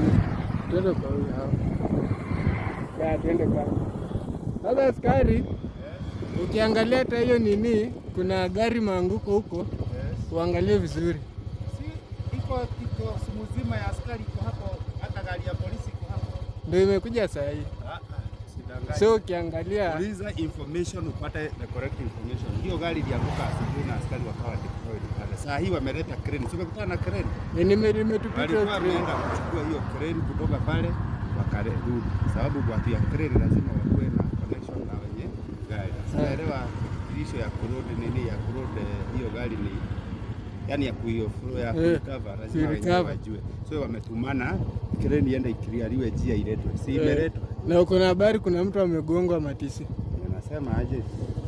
Twende kwa huyu hapa. Ya, twende kwa. Sasa askari, ukiangalia hata hiyo nini, kuna gari maanguko huko, uangalie vizuri. Si iko kiko mzima ya askari iko hapo, hata gari ya polisi iko hapo. Ndio imekuja saa hii. Ah, ah, sidanganya. So ukiangalia Uliza information upate the correct information. Hiyo gari ilianguka asubuhi na askari wakawa deployed pale. Saa hii wameleta crane. Si umekutana na crane? eh, nime- nimetupita Walikuwa train. wameenda kuchukua hiyo crane kutoka pale wakarudi, sababu watu ya crane lazima wakuwe na connection na wenye gari. Sinaelewa ilisho ya kurudi nini ya kurudi hiyo gari ni yani ya kuio ya Eh, kurecover lazima wenyewe kurecover. wajue. So wametumana crane iende ikiliariwe njia iletwe, si Eh, imeletwa. na uko na habari kuna mtu amegongwa matisi. Anasema aje?